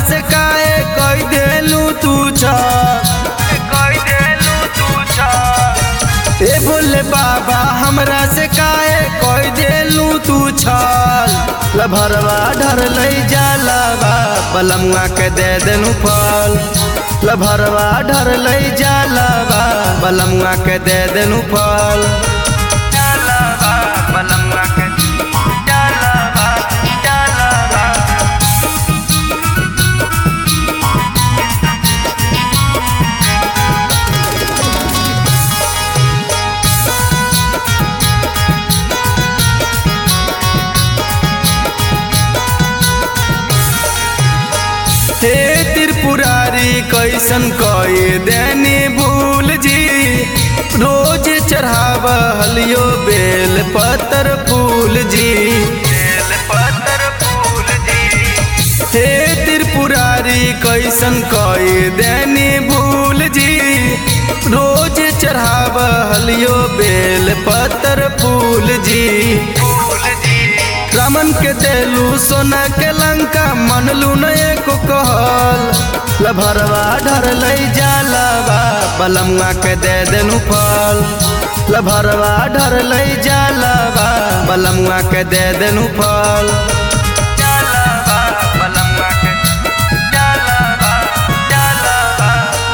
से काहे कई देलू तू छल कई देलू तू छल ए बोले बाबा हमरा से काहे कई देलू तू छल लभरवा ढर लई जाला बा बलमुआ के दे देनु फल लभरवा ढर लई जाला बा बलमुआ के दे देनु फल जाला बा बलमुआ के जाला बा जाला बा हे त्रिपुरारी कैसन कई देनी भूल जी रोज चढ़ाव हलियो बेल पतर फूल जी बेल पत्थर फूल जी हे त्रिपुरारी कैसन कई देनी भूल जी रोज चढ़ाव हलियो बेल पतर फूल जी फूल जी रमन के देलू सोना के लंका मनलू न एको कहल लभरवा ढर लई जाला बा बलमुआ के दे देनु फल लभरवा ढर लई जाला बा बलमुआ के दे देनु फल जाला बा बलमुआ के जाला बा जाला बा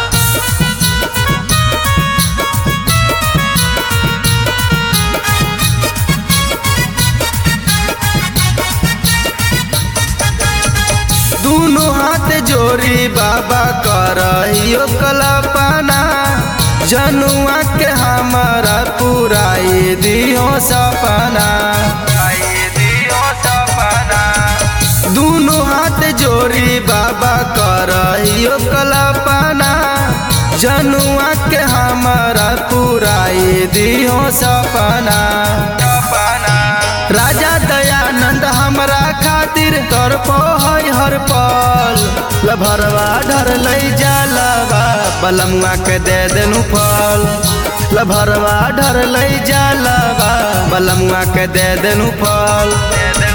दोनों हाथ जोड़ी बाबा करहियो कल्पना जनुआ के हमारा पुराई दियो सपना आई दियो सपना दोनों हाथ जोड़ी बाबा करहियो कल्पना जनुआ के हमारा पुराई दियो सपना सपना राजा दयानंद हमरा खातिर तरपो है हर पल लभरवा ढर लई जाला बा बलमुआ के दे देनु फल लभरवा ढर लई जाला बा बलमुआ के दे देनु फल दे दे